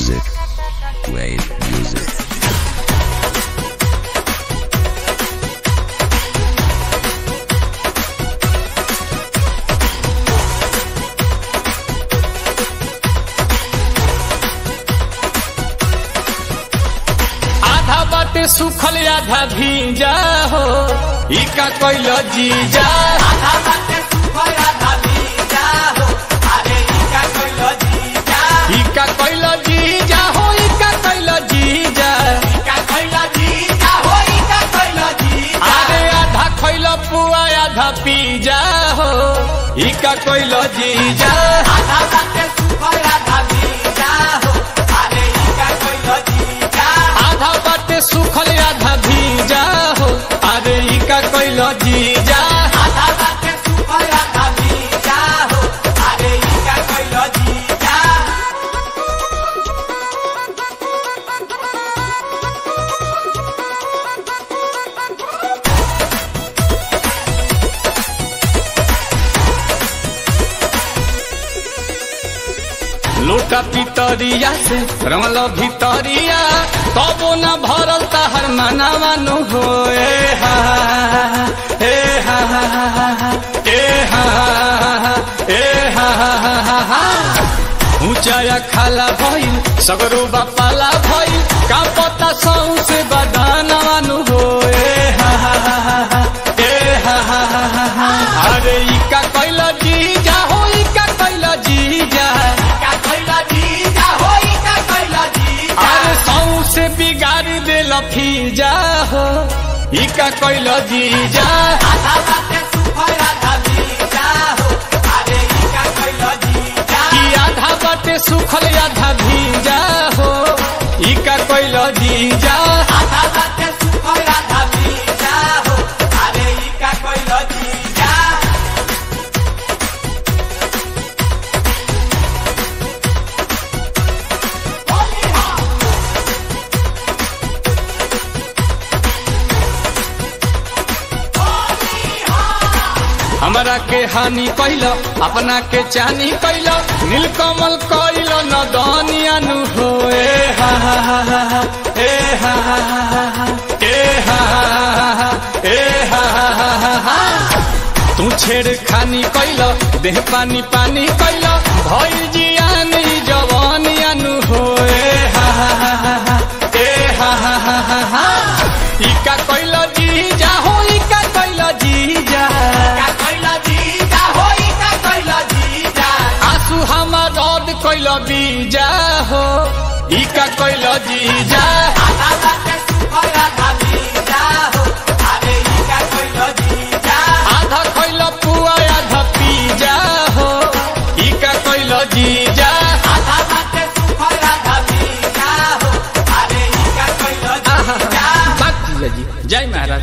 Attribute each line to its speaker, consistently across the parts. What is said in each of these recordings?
Speaker 1: music. Wave music.
Speaker 2: आधा बाटे सुखल आधा भीजा हो ई का कोइल जीजा आधा बाटे सुखल आधा भीजा हो अरे ई का कोइल जीजा ई का कोइल जीजा हो ई का कोइल जीजा ई का कोइल जीजा हो ई का कोइल जीजा अरे आधा खइल पुआ आधा पीजा हो ई का कोइल जीजा आधा बाटे सुखल आधा भीजा हो अरे ई का कोइल जीजा आधा बाटे सुखल आधा भीजा हो अरे ई का कोइल जीजा आधा बाटे सुखल आधा भीजा हो अरे ई का कोइल जीजा लोटा पितरिया से रमल भितरिया कबो न भरल तहर मनावानु हो ए हा ए हा ए हा ए हा ऊंचाया खाला भइल सगरो बापाला भइल का पता सौ से बदानवानु हो ए हा ए हा अरे ई का कैल जीजा हो ई का कैल जीजा अरे सौ से बिगाड़ दे लफीजा हो ई का कैल जीजा कि आधा बाटे सुखल आधा भीजा हो ई का कैल जीजा हमरा के हानि कैल अपना के चानी कैल नीलकमल कैल न दनियानु हो ए हा हा हा हा हा, ए हा हा हा हा हा, ए हा हा हा हा, ए हा हा हा हा हा। तू छेड़ खानी कैल देह पानी पानी कैल भई जियानी जवानियानु हो ए हा हा हा हा हा, ए हा हा हा हा हा। ई का कैल जीजा हो ई का कैल जीजा आंसू हमार रद कैल बीजा हो ई का कैल जीजा आधा कैल पुआ आधा पीजा हो ई का कैल जीजा बात जीजा जी जय महाराज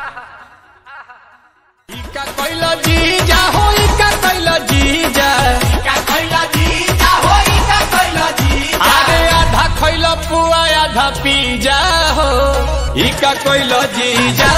Speaker 2: ई का कैल जीजा हो ई का कैल जीजा अरे आधा खैल पुआ आधा पीजा हो ई का कैल जीजा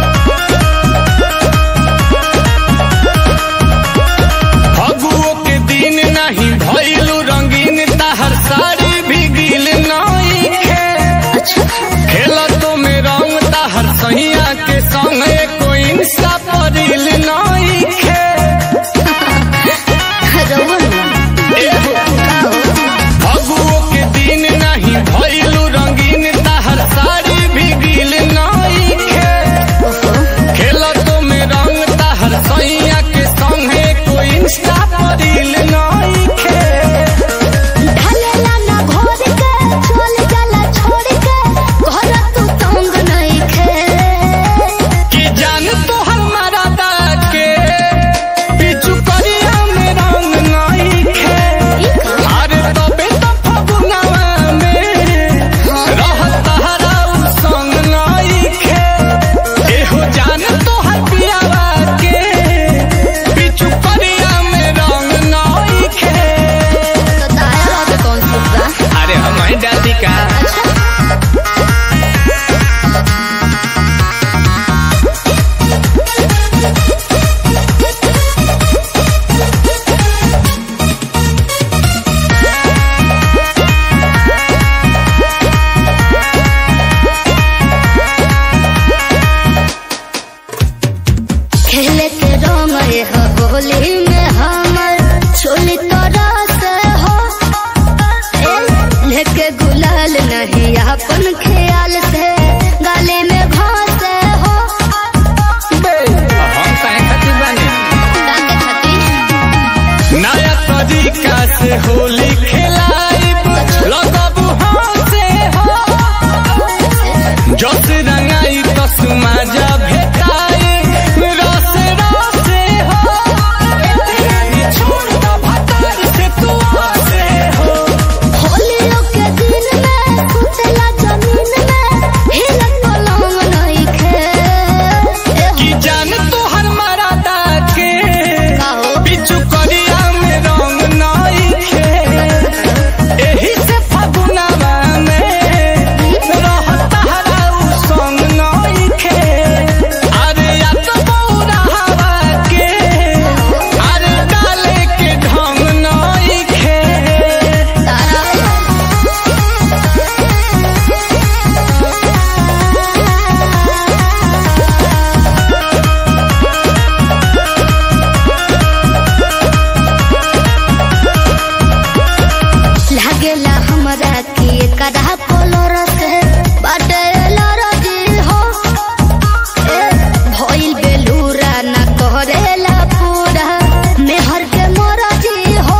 Speaker 2: फगुओ के तरीका से होली खेलाइब लगबू हंसे हो जस रंगाई तस माजा भेटाए रस रसे हो छोड़ द भतार से तू हंसे हो
Speaker 3: होलियों के दिन में सुतेला जमीन में हिलत पलंग नइखे
Speaker 2: कि जान तोहर मरादा के
Speaker 3: काहो?
Speaker 2: बिचु करिया में रंग नइखे एही से फगुनवा में रहत हरा उ संग नइखे अरे या तो बौरा हवा के अरे डाले के ढंग नइखे
Speaker 3: लागेला हमरा के कदा कलर के बाटे लरजी हो ए भइल बेलूरा ना करेला पूरा मेहर के मरजी हो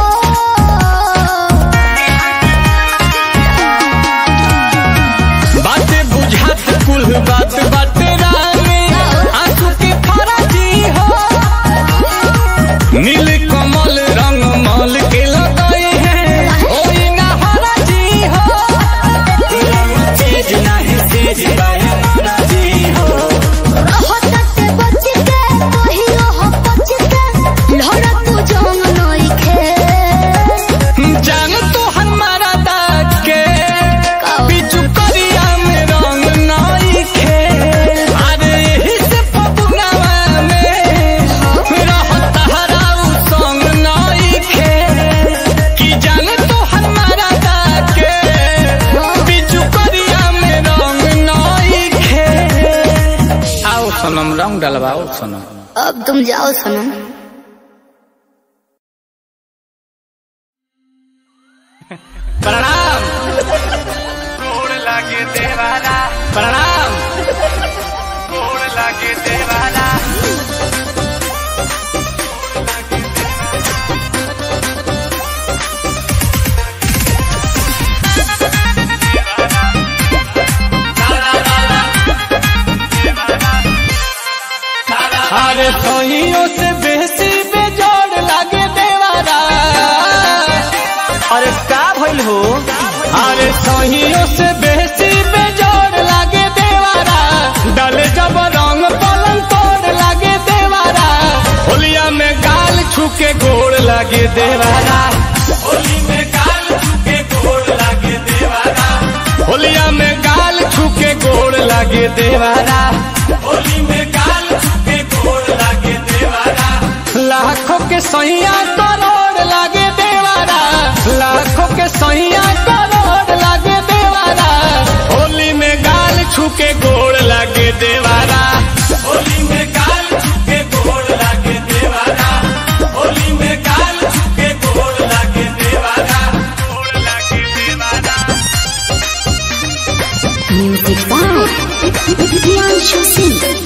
Speaker 2: बात बुझात कुल बात बात रानी आंसू के फराजी हो नील कमल रंग मल के लगाए हैं ओई ना हराजी हो चीज नहीं चीज बाहे हराजी हो
Speaker 3: रहत बच के कहियो हो बच के लहरा तू जंग नइखे
Speaker 2: जान तो हमारा दाग के बिचु करिया में रंग नइखे अरे एही से फगुनवा में रहत हराउ संग नइखे कि जान तो हमारा दाग के बिचु करिया में रंग नइखे आओ सनम रंग डलवाओ सनम
Speaker 3: अब तुम जाओ सनम
Speaker 2: प्रणाम गोड़ लागे देवाला प्रणाम गोड़ लागे देवाला अरे सहियों से बेसी बेजोड़ लागे देवारा अरे का भइल हो अरे सहियों से बेसी बेजोड़ लागे देवारा डले जब रंग पलंग तोड़ लागे देवारा होलिया में गाल छुके गोड़ लागे देवारा होली में गाल छुके गोड़ लागे देवारा होलिया में गाल छुके गोड़ लागे देवारा होली में गाल छुके गोड़ लागे देवारा लाखों के सैया करोड़ लागे देवारा लाखों के सैया करोड़ लागे देवारा होली में गाल छुके गोड़ लागे देवारा होली में गाल छुके गोड़ लागे देवारा होली में गाल छुके गोड़ लागे देवारा गोड़ लागे देवारा
Speaker 3: म्यूजिक बाय प्रियांशु सिंह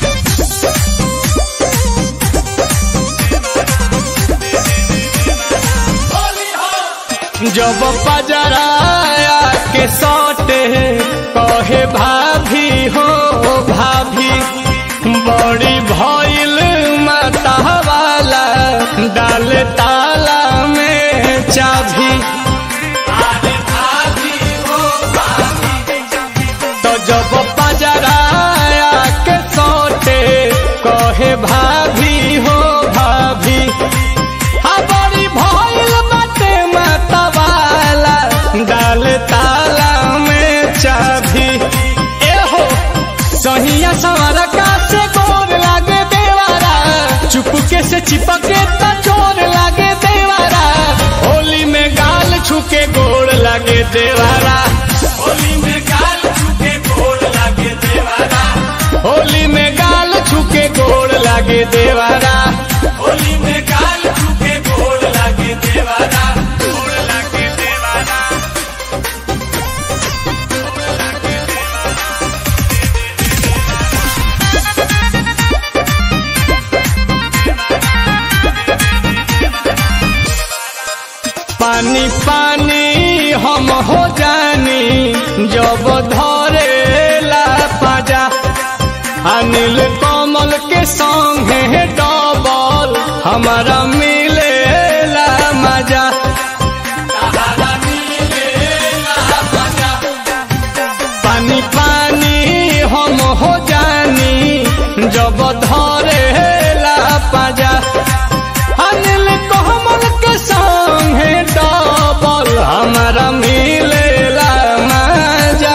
Speaker 2: जब पजराया के सौटे कहे भाभी हो भाभी बड़ी भइल माता वाला डाल ताला में चाभी तो जब पजराया के सौटे कहे भाभी हो भाभी हाँ बड़ी भइल बाटे माता वाला डाल ताला में चाभी ए हो सहिया सवार का से गोर लागे देवारा चुपके से चिपके त चोर लागे देवारा होली में गाल छुके गोड़ लागे देवारा होली में गाल छुके गोड़ लागे देवारा होली में गाल छुके गोड़ लागे देवारा होली में गाल छुके गोड़ लागे देवारा गोड़ लागे देवारा पानी पानी हम हो जानी जब धरे ला पाजा अनिल कमल के संगे डबल हमारा मिले ला मजा पानी पानी हम हो जानी जब धरे ला पाजा अनिल कमल के संगे डबल हमारा मिले ला मजा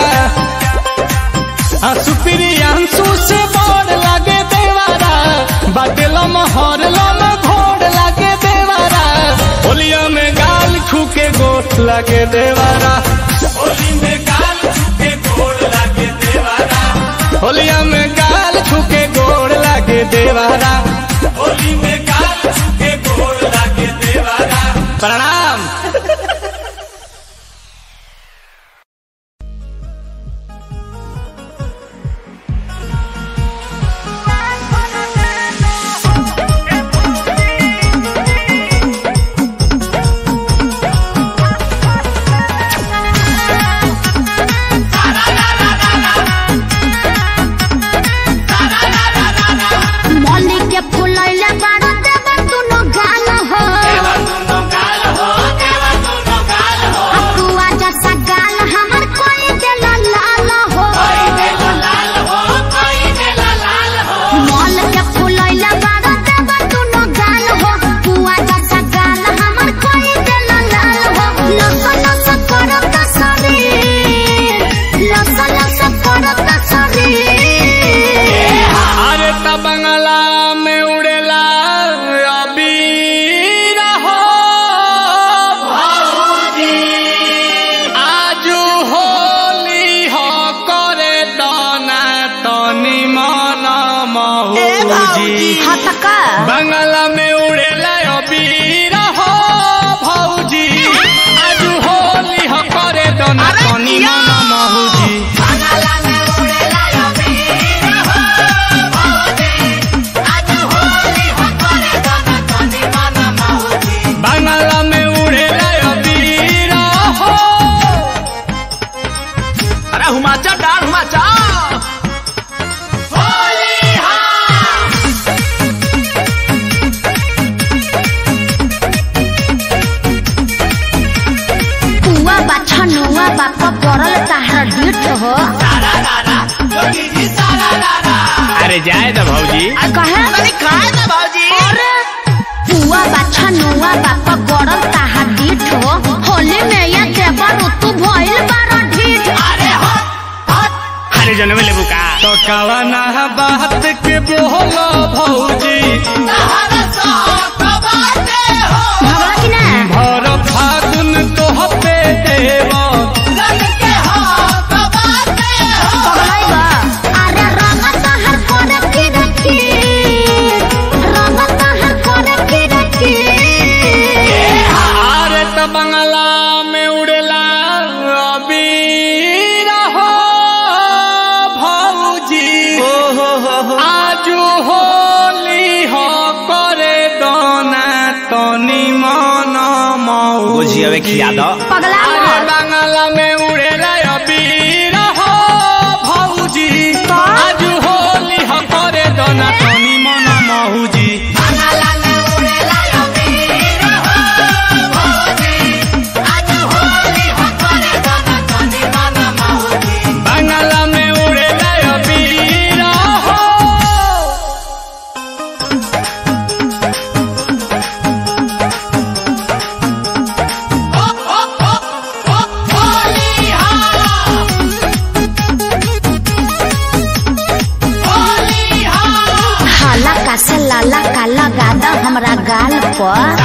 Speaker 2: सुप्रियांशु से बड़ लागे देवारा बाटेल महर लम घोड़ लागे देवारा होलिया में गाल छूके गोठ लागे देवारा होली में गाल छूके गोड़ लागे देवारा होलिया में गाल छूके गोड़ लागे देवारा होली में गाल छूके गोड़ लागे देवारा प्रणाम
Speaker 3: मौली के फुलैले बारू देवा दुनो गाल हो हकुआ जैसा गाल हमर कोई देला लाल हो मौल के फुलैले बारू देवा दुनो गाल हो हकुआ जैसा गाल हमर कोई देला लाल हो लस लस करत शरीर लस लस करत शरीर
Speaker 2: अरे त बंगला में उड़ेला अबीर हो भौजी आजू होली हो करे दाना तनी मन मौजी
Speaker 3: हतका
Speaker 2: बंगला में उड़ेला अबीर हो भौजी आजू होली हो करे दाना तनी मन मौजी बंगला में उड़ेला अबीर हो
Speaker 4: अरे हुमाचा डाल हुमाचा
Speaker 3: पुआ बाछा नुआ बापा पड़ल ताहरा डीठ हो
Speaker 2: अरे जाए तो भौजी
Speaker 3: कहे
Speaker 4: खाए ना भाजी
Speaker 3: पुआ बाछा नुआ बापा पड़ल ताहरा डीठ हो होली में ये देवर ऋतु भइल बारा ढीठ
Speaker 4: अरे जनमे लेबू का
Speaker 2: तो कवना बात के बोलो भौजी
Speaker 3: भगला कि ना
Speaker 2: भर फागुन तो पे देव
Speaker 3: पगलाई बा अरे रंग ताहर करे फिर की रंग ताहर करे फिर की
Speaker 2: अरे तो बंगला में उड़ेला अबीर हो भौजी आजू होली हो करे दोना तनी मन मौजी
Speaker 4: बुझिए खिया दो
Speaker 3: पगला
Speaker 2: अरे
Speaker 3: मत
Speaker 2: बांगला में उड़ेला अबीर हो भौजी आज होली हो करे दोना तनी मन मौजी बांगला में उड़ेला अबीर हो
Speaker 3: हाला का से लाला का लगा द हमरा गाल पर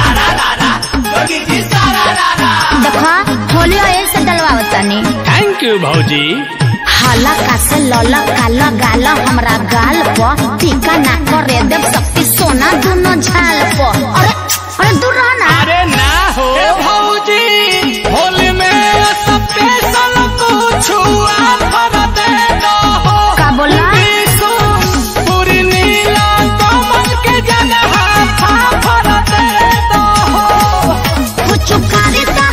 Speaker 3: देखो होलियो ऐसे डलवाओ तनी
Speaker 2: थैंक यू भौजी
Speaker 3: हाला का से लला का लगा ल हमरा गाल पर टीका ना करे देव शक्ति सोना दोनों झाल पर अरे अरे दूर रह ना
Speaker 2: अरे ना हो भौजी होली में स्पेशल कुछ ऑफर दे दो
Speaker 3: का बोला
Speaker 2: पूरी नीला कमल के जगह ऑफर दे दो
Speaker 3: कुछ खरीदा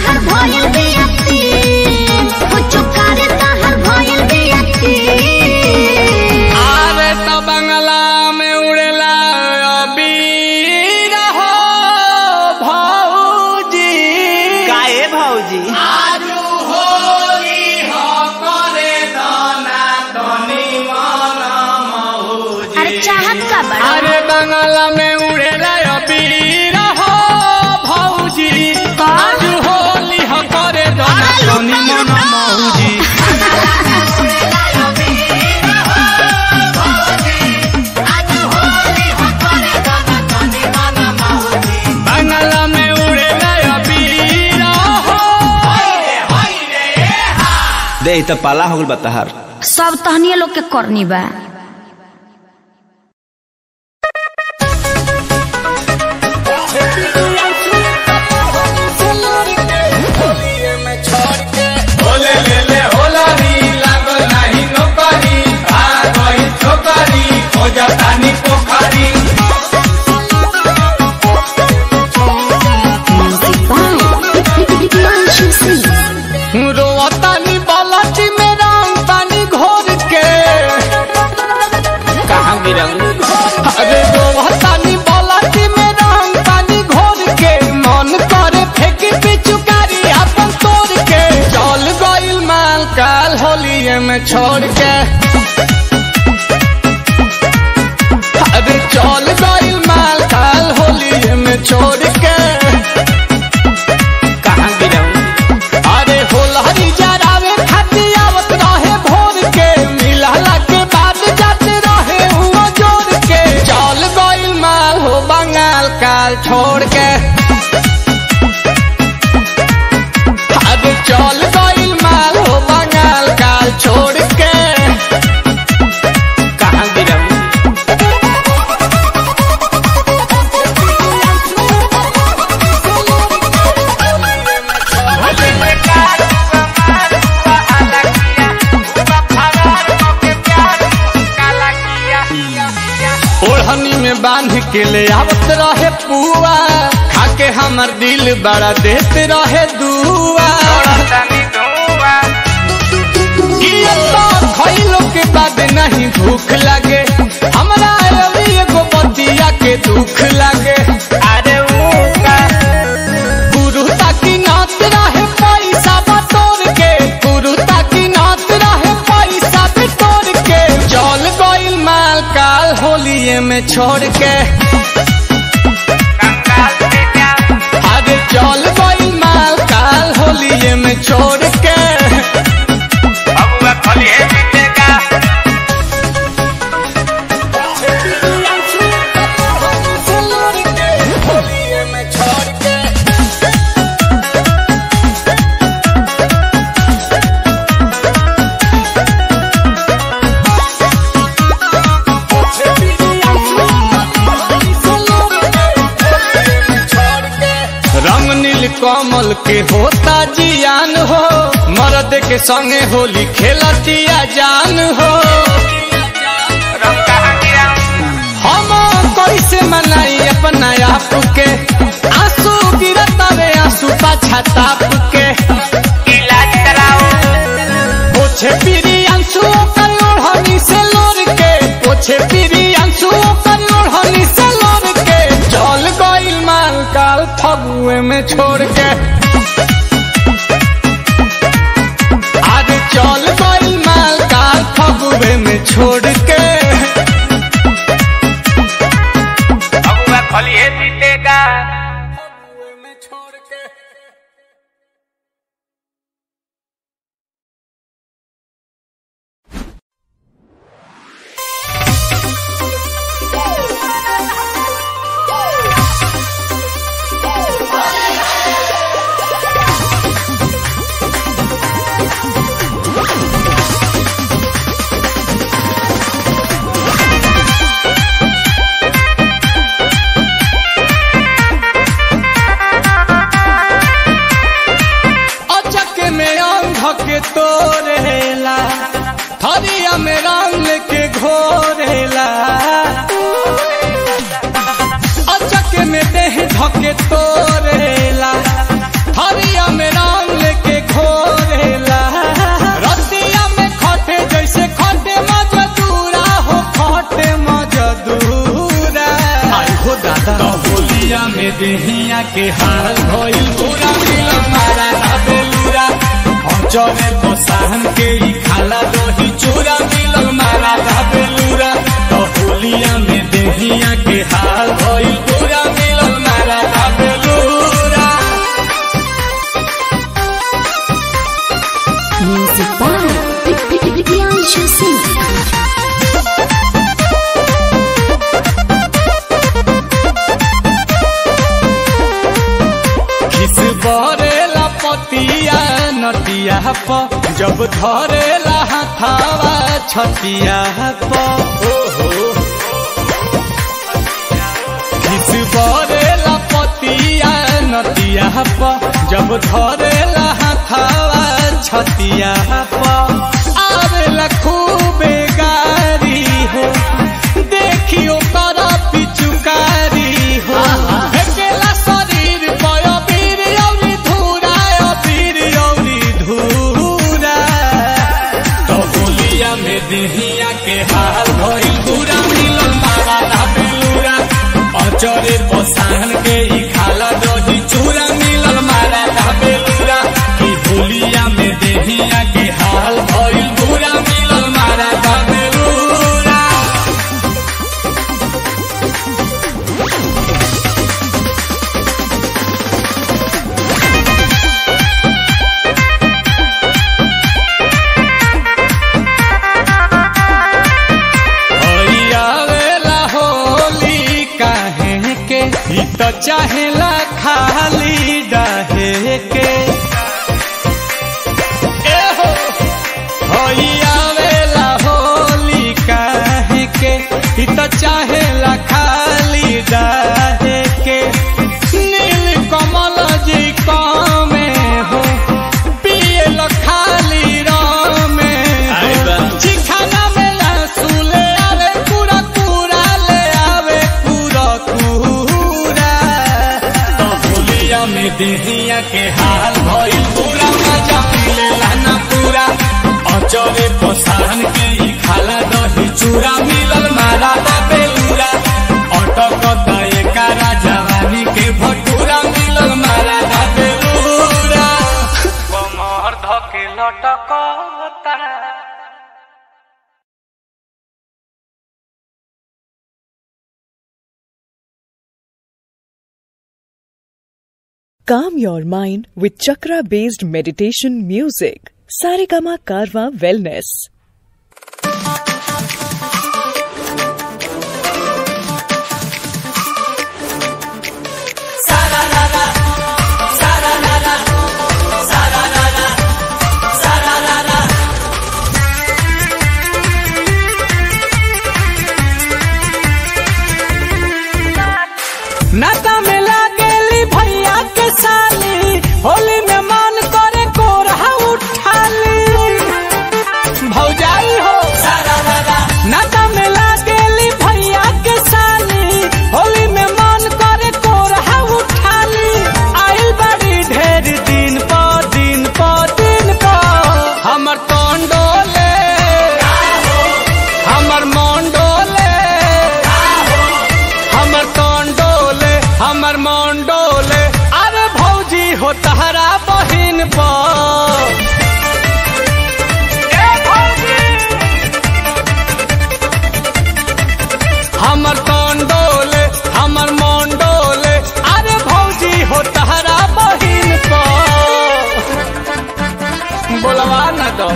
Speaker 2: बांगला में उड़ेला अबीर हो भौजी आज होली ह करे दना तनी मन मौजी बांगला में उड़ेला अबीर हो
Speaker 4: दे ई त पाला हो गल बताहार
Speaker 3: सब तहनिए लोग के करनी बा
Speaker 2: बोले ले ले होला री लागल नाही नौकरी भाग गई छोकरी खोजा तानी पोखरी रोतानी बालाटी में रंग पानी घोर के
Speaker 4: कहाँ गिरंग
Speaker 2: अरे रोतानी बालाटी में रंग पानी घोर के मन करे फेंकी पिचुकारी अपन तोड़ के चल गइल माल काल होलिए में छोड़ के अरे चल गइल माल काल होलिए में छोड़ के
Speaker 4: कहाँ गिरंग
Speaker 2: अरे होलहरी जरावे खातिर आवत रहे भोर के मिलहला के बाद जाते रहे हुआ जोर के चल गइल माल हो बंगाल काल छोड़ के अरे चल गइल माल हो बंगाल काल छोड़ के
Speaker 4: कहाँ गिरंग
Speaker 2: ओढ़नी में बांध के ले आवत रहे पुआ खाके हमर दिल बड़ा देत रहे दुआ किया तो खइलो के बाद नहीं भूख लगे हमरा अभी एगो बतिया के दुख लगे अरे ऊ का गुरु ताकि नाच रहे पैसा बटोर के गुरु ताकि नाच रहे पैसा बटोर के चल गइल माल काल होलिए में छोड़ के अरे चल गइल माल काल होलिए में छोड़ के होलिए में छोड़ के रंग नील कमल के होता जियान हो मर्द के संगे होली खेलतिया जान हो हम कैसे मनाई अपना आप के आंसू गिरता रे आंसू पाछा ताप के इलाज कराओ पोछे पीरी आंसू कर ओढ़नी से लोर के पोछे पीरी आंसू कर ओढ़नी से लोर के चल गइल माल काल फगुए में छोड़ के आज चल गइल माल काल फगुए में छोड़ के फगुए में छोड़ के अचक में अंग के तोरेला थरिया में रंग लेके घोरेला अचक में देह धके तोरेला थरिया में रंग लेके घोरेला रतिया में खटे जैसे खटे मजदूरा हो खटे मजदूरा आई हो दादा होलिया में देहिया के हाल भइल पूरा मिल मारा ना बेलूरा चले बसाहन के ही खाला दही चूरा मिल मारा ना बेलूरा तो होलिया में देहिया के करेला पतिया नटिया प जब धरेला हाथावा छतिया प ओहो घिस बरेला पतिया नटिया प जब धरेला हाथावा छतिया प आवेला खूबे गारी हो देखियो कर पिचुकारी हो फेकेला शरीर पय पीर औरी धूरा पीर औरी धूरा तो होलिया में देहिया के हाल भइल पूरा मिलल मारा ना बेलूरा अचरे पसाहन के ही खाला दही चूरा मिलल मारा ना बेलूरा कि होलिया में देहिया के हाल भइल पूरा मिलल मारा ना बेलूरा आवेला होली काहे के ई तो चाहेला खाली डाहे के ए हो होई आवेला होली काहे के ई तो चाहेला खाली डाहे के नील कमल जी कामे हो पियल खाली रामे
Speaker 4: आई बा।
Speaker 2: चिखाना में लहसुन ले आवे पूरा पूरा ले आवे पूरा पूरा तो होलिया में देहिया के हाल भइल पूरा मजा मिले लाना पूरा अचरे पसाहन के ही खाला दही चूरा मिलल मारा दा बेलूरा अटक दए कारा जवानी के भटूरा मिलल मारा दा बेलूरा कमर धके लटकता
Speaker 5: Calm your mind with chakra based meditation music. Saregama Karwa Wellness.
Speaker 2: नाता में लागेली भैया के साली होली में मन करे कोरहा उठाली भौजाई हो नाता में लागेली भैया के साली होली में मन करे कोरहा उठाली आइल बड़ी ढेर दिन प दिन प दिन प हमर तोंडोले हमर मोंडोले हमर तोंडोले हमर मोंडोले अरे भौजी हो तहरा बहिन पर ए भौजी! हमर तोंडोले हमर मोंडोले अरे भौजी हो तहरा बहिन पर बोलवा न दो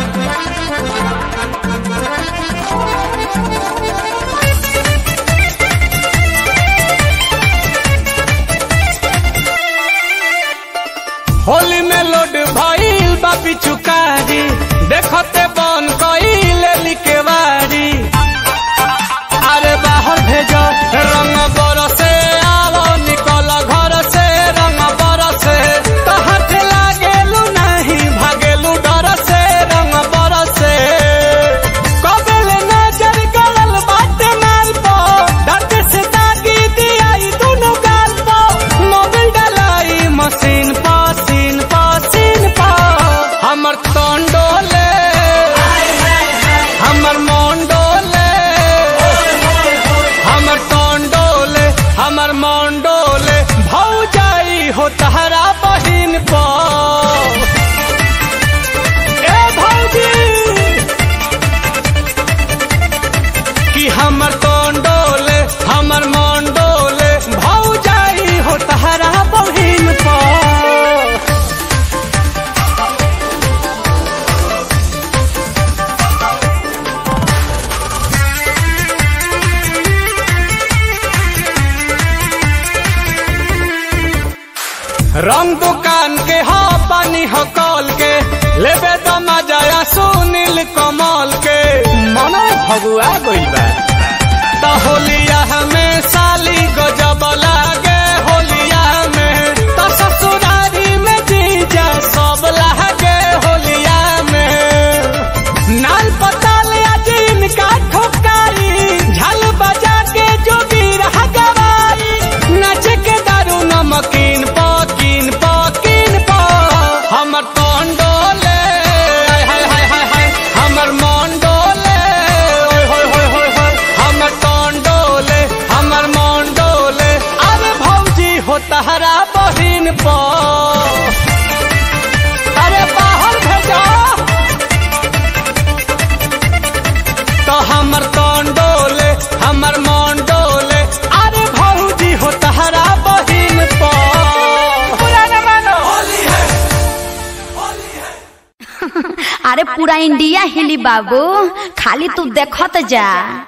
Speaker 2: होली में लोड भइल बा पिचुकारी देखते बन कइल लिकेवारी अरे बाहर भेजो रंग बरसे आवो निकल घर से रंग बरसे तो हाथ लागेलू नहीं भागेलू डर से रंग बरसे कबेल नजर गलल बाटे माल पो डट से दागी दियाई दुनु गाल पो मोबिल डलाई मशीन पा सीन पा सीन पा हमर तंडोले
Speaker 3: अरे पूरा इंडिया हिली बाबू खाली तू देखत जा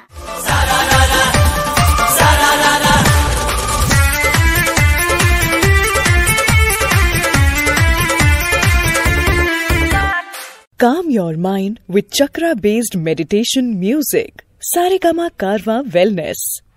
Speaker 5: Calm your mind with chakra based meditation music. Saregama Karwa Wellness.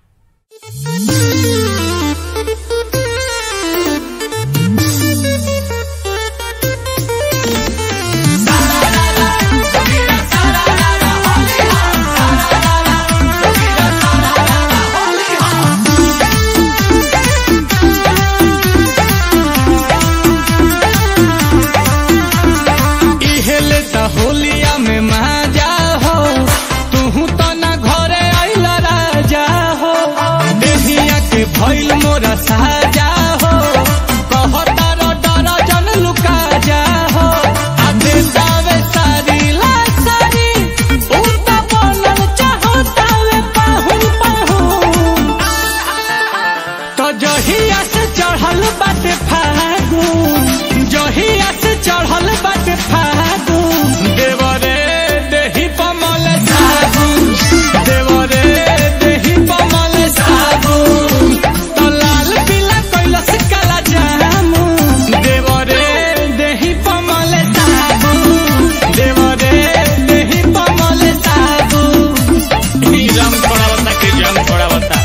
Speaker 2: इहेले त होलिया में माजा हो तू तो ना घरे आइल राजा हो देहिया के भइल मोरा साजा हो कहता रो डर जन लुका जा हो आ देतावे सारी ला सारी उल्टा बनल चाहता वे पाहुन पाहुन तो जहिया से चढ़ल बाटे फागुन जहिया से चढ़ल बाटे फागुन देवरे देही पमल सागुन देवरे देही पमल सागुन तो लाल पीला कैलस काला जामुन देवरे देही पमल सागुन देवरे देही पमल सागुन ई रंग थोड़ा बता के जंग थोड़ा बता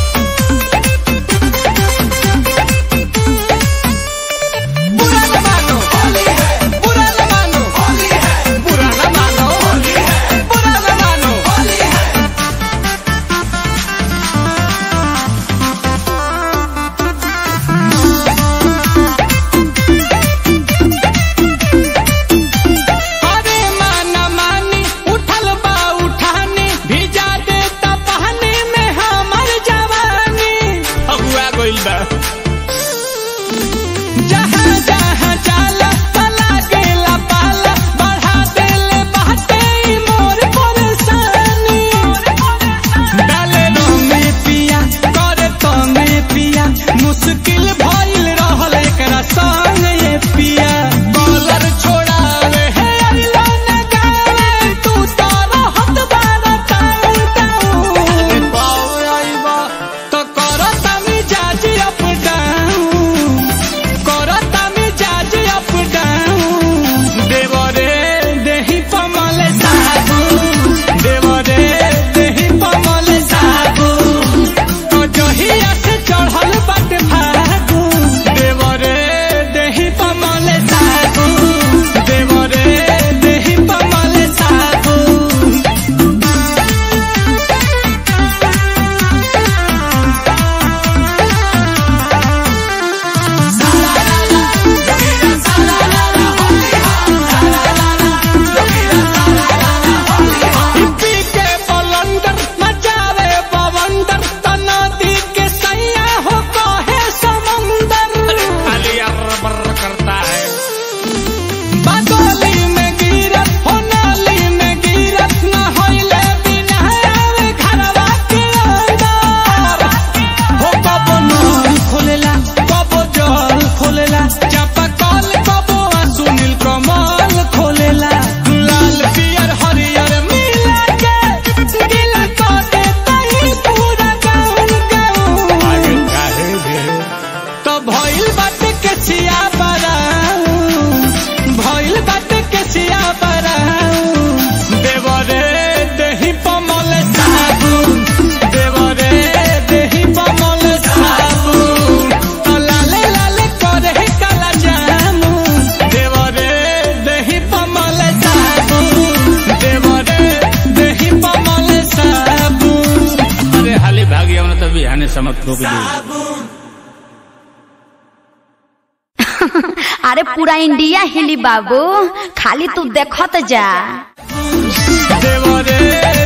Speaker 2: बुरा न मानो होली है बुरा न मानो होली है बुरा न मानो होली है बुरा न मानो होली है अरे माना मानी उठल बा उठानी भिजा देता पानी में हमर जवानी अगुआ गइल बा जहाँ जहाँ जाला पला गेला पाला बढ़ा देले बाटे ई मोर परेशानी डाले रंगे पिया करे तंगे पिया मुश्किल भइल रहल एकरा संग ये पिया कॉलर छोड़ावे हे अइला न गावे तू तो रहत बारा टाउन टाउन पावे आइबा तो करत मिजाज अप डाउन करत मिजाज अप डाउन देवरे देही पमल साबुन देवरे देही पमल साबुन तो जहिया से चढ़ल बाटे फागुन देवरे देही पमल साबुन देवरे देही पमल साबुन पी के बलंदर मचावे बवंदर तनादी के सैया हो कहे समंदर खाली अरबर करता है बादोली में गिरत हो नाली में गिरत न होइले बिना आवे घरवा के अंदर हो कबो नल खोलेला कबो जल खोलेला चापा कल कबो सुनील कमल खोलेला लाल पियर हरियर मिला के गिला को देता ही पूरा गाउन गाउन आगे काहे भे तो भइल बाटे के छिया बराऊ भइल बाटे के छिया बराऊ देवरे देही पमल साबुन देवरे देही पमल साबुन तो लाले लाले करे काला जामुन देवरे देही पमल साबुन देवरे देही पमल साबुन अरे हाली भागी हमने तो बिहाने समझ को भी
Speaker 3: अरे पूरा इंडिया हिली बाबू खाली तू देखत जा
Speaker 2: देवरे